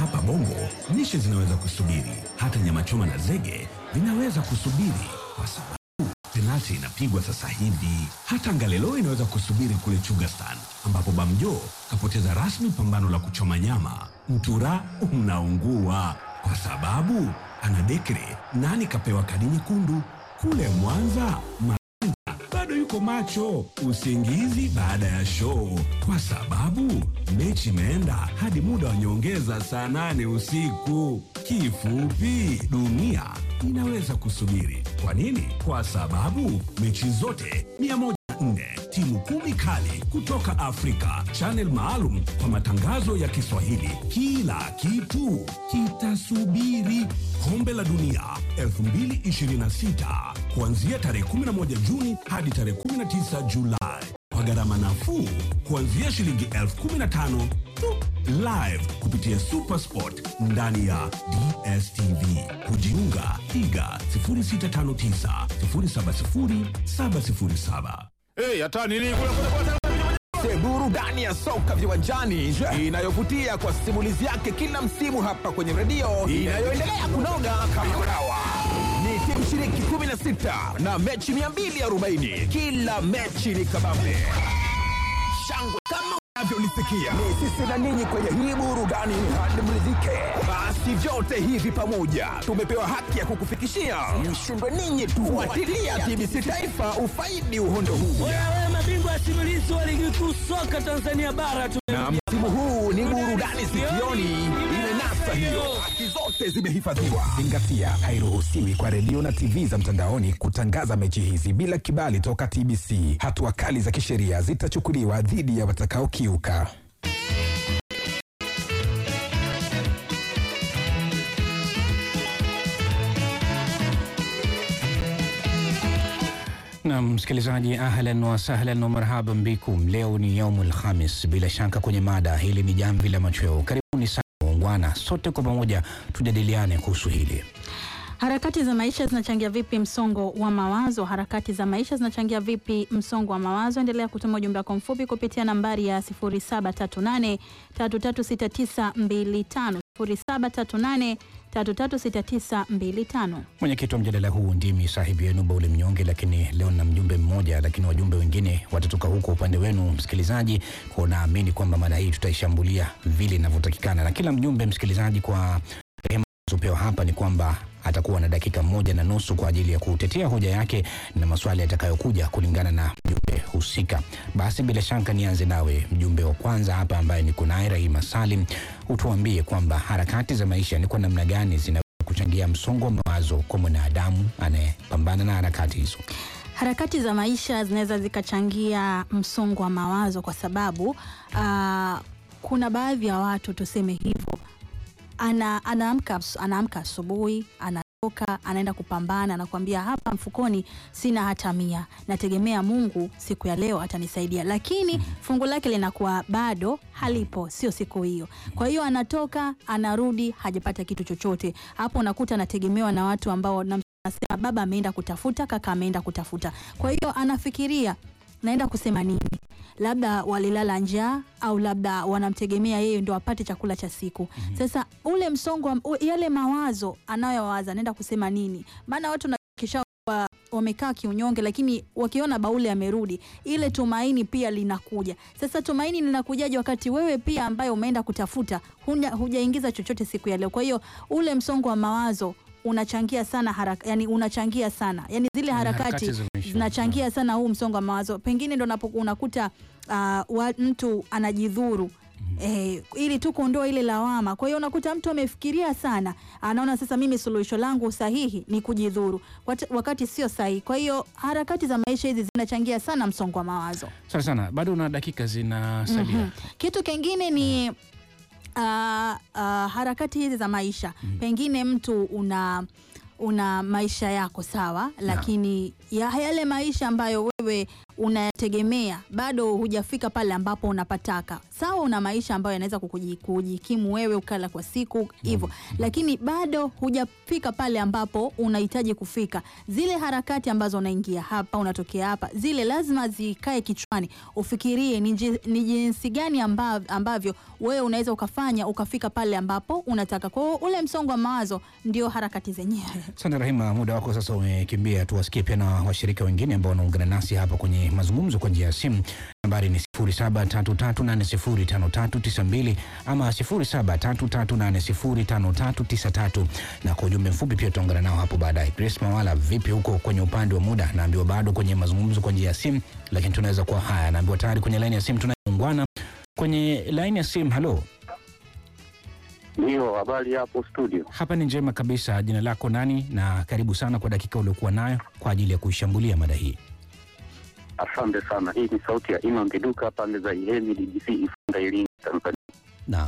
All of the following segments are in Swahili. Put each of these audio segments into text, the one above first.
Hapa Bongo lishe zinaweza kusubiri, hata nyama choma na zege vinaweza kusubiri kwa sababu penalti inapigwa sasa hivi. Hata Ngalelo inaweza kusubiri kule Chugastan, ambapo Bamjo kapoteza rasmi pambano la kuchoma nyama. Mtura unaungua kwa sababu ana dekre nani kapewa kadi nyekundu. Kule Mwanza bado yuko macho usingizi baada ya show, kwa sababu mechi imeenda hadi muda wa nyongeza saa nane usiku. Kifupi, dunia inaweza kusubiri. Kwa nini? Kwa sababu mechi zote 104 timu kumi kali kutoka Afrika, channel maalum kwa matangazo ya Kiswahili. Kila kitu kitasubiri. Kombe la Dunia 2026 kuanzia tarehe 11 Juni hadi tarehe 19 Julai kwa gharama nafuu kuanzia shilingi elfu kumi na tano tu. Live kupitia Supersport ndani ya DSTV. Kujiunga piga 0659 070 707. Hey, hata nini kule kule kule burudani ya soka viwanjani inayovutia kwa simulizi yake kila msimu hapa kwenye redio inayoendelea kunoga kama urawa. Ni timu shiriki 16 na mechi 240. Kila mechi ni kabambe shangwe kama unavyolisikia. Ni sisi na ninyi kwenye hii burudani hadi mridhike. Basi vyote hivi pamoja tumepewa haki ya kukufikishia. Mshindwe ninyi tu. Fuatilia TBC Taifa ufaidi uhondo huu. Wewe mabingwa simulizi wa ligi kuu soka Tanzania bara tu. na msimu huu ni burudani sikioni imenasa hiyo haki zote zimehifadhiwa Zingatia, hairuhusiwi kwa redio na TV za mtandaoni kutangaza mechi hizi bila kibali toka TBC. Hatua kali za kisheria zitachukuliwa dhidi ya watakaokiuka. Na msikilizaji, ahlan wa sahlan wa marhaban bikum. Leo ni yaumul khamis, bila shaka kwenye mada hili ni jamvi la machweo. Karibuni sana waungwana, sote kwa pamoja tujadiliane kuhusu hili. Harakati za maisha zinachangia vipi msongo wa mawazo? Harakati za maisha zinachangia vipi msongo wa mawazo? Endelea kutuma ujumbe wako mfupi kupitia nambari ya 0738336925 0738336925. Mwenyekiti wa mjadala huu ndimi sahibu yenu Baule Mnyonge, lakini leo na mjumbe mmoja, lakini wajumbe wengine watatoka huko upande wenu msikilizaji, kwa naamini kwamba mada hii tutaishambulia vile inavyotakikana, na kila mjumbe msikilizaji, kwa rehema zopewa hapa ni kwamba atakuwa na dakika moja na nusu kwa ajili ya kutetea hoja yake na maswali yatakayokuja kulingana na mjumbe husika. Basi bila shaka nianze nawe mjumbe wa kwanza hapa ambaye niko naye Rahima Salim, utuambie kwamba harakati za maisha ni kwa namna gani zinaweza kuchangia msongo wa mawazo kwa mwanadamu anayepambana na harakati hizo. Harakati za maisha zinaweza zikachangia msongo wa mawazo kwa sababu ah, kuna baadhi ya watu tuseme hivyo, ana, anaamka anaamka asubuhi anatoka anaenda kupambana, anakuambia hapa mfukoni sina hata mia, nategemea Mungu siku ya leo atanisaidia, lakini fungu lake linakuwa bado halipo, sio siku hiyo. Kwa hiyo anatoka anarudi, hajapata kitu chochote. Hapo unakuta anategemewa na watu ambao na Anasema baba ameenda kutafuta, kaka ameenda kutafuta. Kwa hiyo anafikiria naenda kusema nini? Labda walilala njaa au labda wanamtegemea yeye ndo apate chakula cha siku. Sasa ule msongo, wa- u- yale mawazo anayowaza, anaenda kusema nini? Maana watu nakisha wa- wamekaa kiunyonge, lakini wakiona Baule amerudi, ile tumaini pia linakuja. Sasa tumaini linakujaje wakati wewe pia ambaye umeenda kutafuta hunya- hujaingiza chochote siku ya leo? Kwa hiyo ule msongo wa mawazo unachangia sana haraka, yani unachangia sana yani zile harakati harakati za maisha. zinachangia sana huu msongo wa mawazo. Pengine ndo unapo- unakuta uh, wa, mtu anajidhuru Eh, ili tu kuondoa ile lawama. Kwa hiyo unakuta mtu amefikiria sana, anaona sasa mimi suluhisho langu sahihi ni kujidhuru, Wat- wakati sio sahihi. Kwa hiyo harakati za maisha hizi zinachangia sana msongo wa mawazo. Sana sana, bado na dakika zinasalia. Mhm. Kitu kingine ni uh, uh, harakati hizi za maisha pengine mtu una una maisha yako sawa, lakini ya yale maisha ambayo wewe unayategemea bado hujafika pale ambapo unapataka. Sawa, una maisha ambayo yanaweza kukuji- kujikimu wewe ukala kwa siku hivyo, lakini bado hujafika pale ambapo unahitaji kufika. Zile harakati ambazo unaingia hapa, unatokea hapa, zile lazima zikae kichwani, ufikirie ni ji- ni jinsi gani ambav- ambavyo wewe unaweza ukafanya ukafika pale ambapo unataka. Kwa hiyo ule msongo wa mawazo ndio harakati zenyewe. Asante Rahima, muda wako sasa umekimbia. Tuwasikie pia na washirika wengine ambao wanaungana nasi hapa kwenye mazungumzo kwa njia ya simu. Nambari ni 0733805392 ama 0733805393 na kwa ujumbe mfupi pia tutaungana nao hapo baadaye. Grace Mawala, vipi huko kwenye upande wa muda? Naambiwa bado kwenye mazungumzo kwa njia ya simu, lakini tunaweza kuwa haya. Naambiwa tayari kwenye laini ya simu tunaungana kwenye laini ya simu. Halo, Ndio, habari hapo studio. hapa ni njema kabisa. Jina lako nani? Na karibu sana kwa dakika uliokuwa nayo kwa ajili ya kuishambulia mada hii. Asante sana. Hii ni sauti ya Imam Kiduka pande za Ihemi DGC Ifunda Iringa Tanzania. Naam,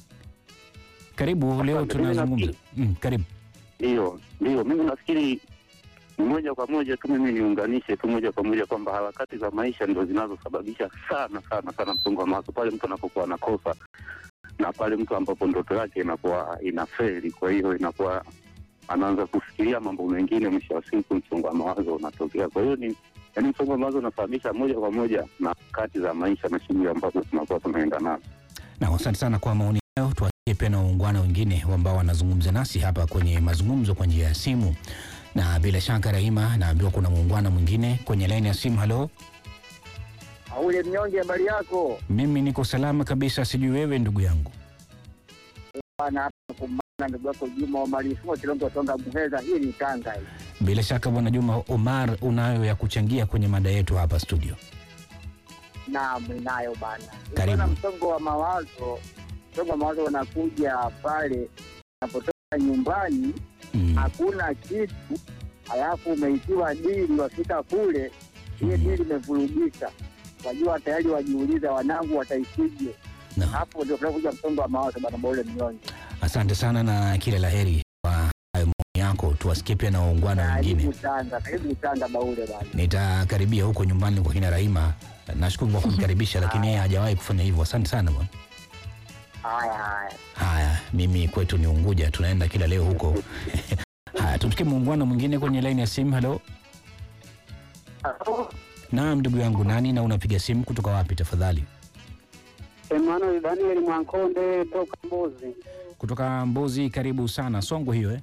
karibu. Leo Asante, tunazungumza mimi mm, karibu. Ndio, ndio, mimi nafikiri ni moja kwa moja tu, mimi niunganishe tu moja kwa moja kwamba harakati za maisha ndio zinazosababisha sana sana sana msongo wa mawazo pale mtu anapokuwa anakosa na pale mtu ambapo ndoto yake inakuwa inafeli, kwa hiyo inakuwa anaanza kufikiria mambo mengine, mwisho wa siku msongo wa mawazo unatokea. Kwa hiyo ni yaani, msongo wa mawazo unasababisha moja kwa moja na harakati za maisha na shughuli ambazo tunakuwa tunaenda nazo. Na asante sana kwa maoni hayo. Tuwasikie pia na waungwana wengine ambao wanazungumza nasi hapa kwenye mazungumzo kwa njia ya simu, na bila shaka Rahima, naambiwa kuna muungwana mwingine kwenye laini ya simu. Halo, Aule mnyonge, habari yako mimi niko salama kabisa, sijui wewe ndugu yangu. bwana? Hapa kumana ndugu yako Juma Omari Fumo Kilongo Tonga Muheza, hii ni Tanga hii. Bila shaka bwana Juma Omar, unayo ya kuchangia kwenye mada yetu hapa studio. Naam, ninayo bana. Karibu. Bwana, msongo wa mawazo, msongo wa mawazo unakuja pale unapotoka nyumbani, Mm. hakuna kitu, halafu umeitiwa dili, wafika kule, hiyo Mhm. dili imevurugika, wajua tayari wajiuliza, wanangu wataishije? Naam. Hapo ndio kunakuja msongo wa mawazo bana, Baule mnyonge. Asante sana na kila la heri kwa hayo maoni yako. Tuwasikie pia na waungwana wengine. Karibu Tanga, karibu Tanga Baule bana. Nitakaribia huko nyumbani kwa kina Rahima. Nashukuru kwa kunikaribisha, lakini yeye hajawahi kufanya hivyo. Asante sana bwana. Haya haya. Haya, mimi kwetu ni Unguja, tunaenda kila leo huko. Haya, tumsikie muungwana mwingine kwenye laini ya simu. Halo, naam, ndugu yangu, nani na unapiga simu kutoka wapi tafadhali? Emmanuel Daniel Mwankonde toka Mbozi, Kutoka Mbozi. Karibu sana Songwe hiyo eh?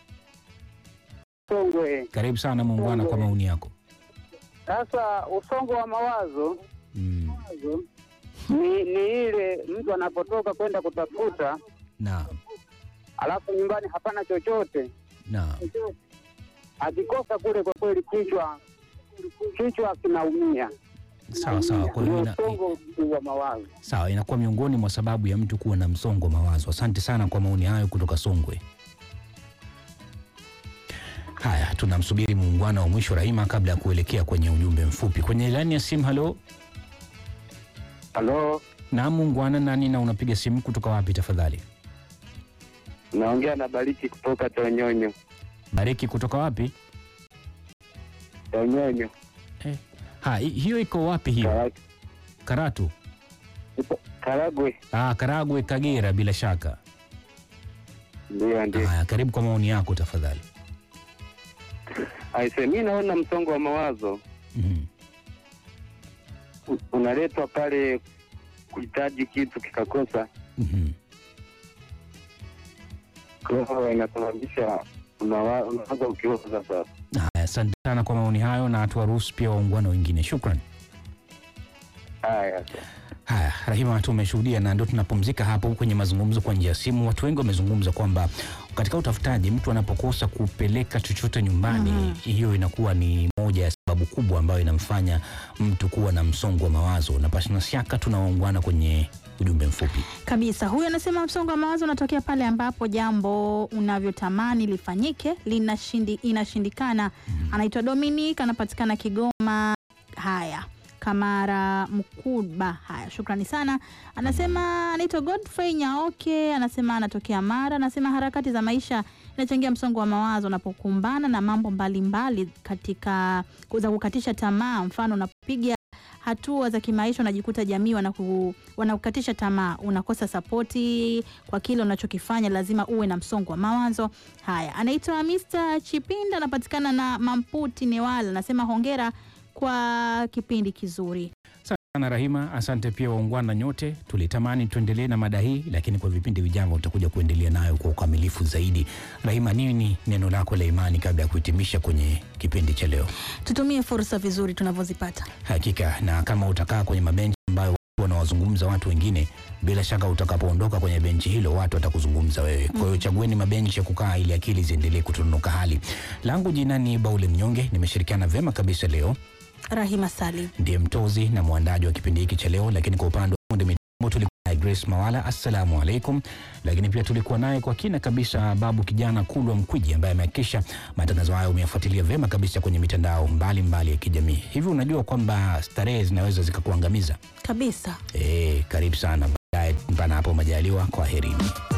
Songwe. Karibu sana muungwana kwa maoni yako. Sasa usongo wa mawazo Mm. ni, ni ile mtu anapotoka kwenda kutafuta, Naam, alafu nyumbani hapana chochote, naam, akikosa kule, kwa kweli kichwa kichwa kinaumia. sawa sawa. Kwa hiyo Ndio ina, usongo wa mawazo. sawa, inakuwa miongoni mwa sababu ya mtu kuwa na msongo wa mawazo. Asante sana kwa maoni hayo kutoka Songwe. Haya, tunamsubiri muungwana wa mwisho Rahima kabla ya kuelekea kwenye ujumbe mfupi kwenye laini ya simu. Halo, Halo, na muungwana nani na unapiga simu kutoka wapi tafadhali? naongea na Bariki kutoka Tonyonyo. Bariki kutoka wapi? Tonyonyo Ha, hi- hiyo iko wapi hiyo? Karatu? Karagwe. Ah, Karagwe, Kagera bila shaka. Ndio, ndio. Haya, karibu kwa maoni yako tafadhali. Aise, mi naona msongo wa mawazo Mhm. u- unaletwa pale kuhitaji kitu kikakosa, Mhm. kwa hiyo inasababisha unawa- unaanza ukioza sasa. Haya, asante sana kwa maoni hayo na tuwaruhusu pia waungwana wengine. Shukran. Haya, Haya, Rahima, tumeshuhudia na ndio tunapumzika hapo kwenye mazungumzo kwa njia ya simu. Watu wengi wamezungumza kwamba katika utafutaji, mtu anapokosa kupeleka chochote nyumbani, hiyo inakuwa ni moja ya sababu kubwa ambayo inamfanya mtu kuwa na msongo wa mawazo, na pasina shaka tunawaungwana kwenye ujumbe mfupi. kabisa. Huyu anasema msongo wa mawazo unatokea pale ambapo jambo unavyotamani lifanyike linashindi, inashindikana. Anaitwa Dominic, anapatikana Kigoma. Haya, Kamara Mkuba. Haya, shukrani sana. Anasema anaitwa Godfrey Nyaoke, anasema anatokea Mara. Anasema harakati za maisha inachangia msongo wa mawazo unapokumbana na mambo mbalimbali mbali katika za kukatisha tamaa. Mfano, unapopiga hatua za kimaisha unajikuta jamii wanaku, wanakukatisha tamaa, unakosa sapoti kwa kile unachokifanya, lazima uwe na msongo wa mawazo. Haya, anaitwa Mr. Chipinda, anapatikana na Mamputi Newala, anasema hongera kwa kipindi kizuri. sana Rahima, asante pia waungwana nyote. Tulitamani tuendelee na mada hii, lakini kwa vipindi vijavyo utakuja kuendelea nayo kwa ukamilifu zaidi. Rahima, nini neno lako la imani kabla ya kuhitimisha kwenye kipindi cha leo? Tutumie fursa vizuri tunavyozipata. Hakika, na kama utakaa kwenye mabenchi ambayo watu wanawazungumza watu wengine, bila shaka utakapoondoka kwenye benchi hilo watu watakuzungumza wewe. Kwa hiyo chagueni mabenchi ya kukaa ili akili ziendelee kutononoka hali. Langu jina ni Baule Mnyonge, nimeshirikiana vyema kabisa leo Rahima Salim. ndiye mtozi na mwandaji wa kipindi hiki cha leo, lakini kwa upande wa fundi mitambo tulikuwa naye Grace Mawala, assalamu alaikum. Lakini pia tulikuwa naye kwa kina kabisa Babu Kijana Kulwa Mkwiji ambaye amehakikisha matangazo hayo umeyafuatilia vyema kabisa kwenye mitandao mbalimbali mbali ya kijamii. Hivi unajua kwamba starehe zinaweza zikakuangamiza? Kabisa. Eh, karibu sana baadaye, mpana hapo majaliwa, kwa herini.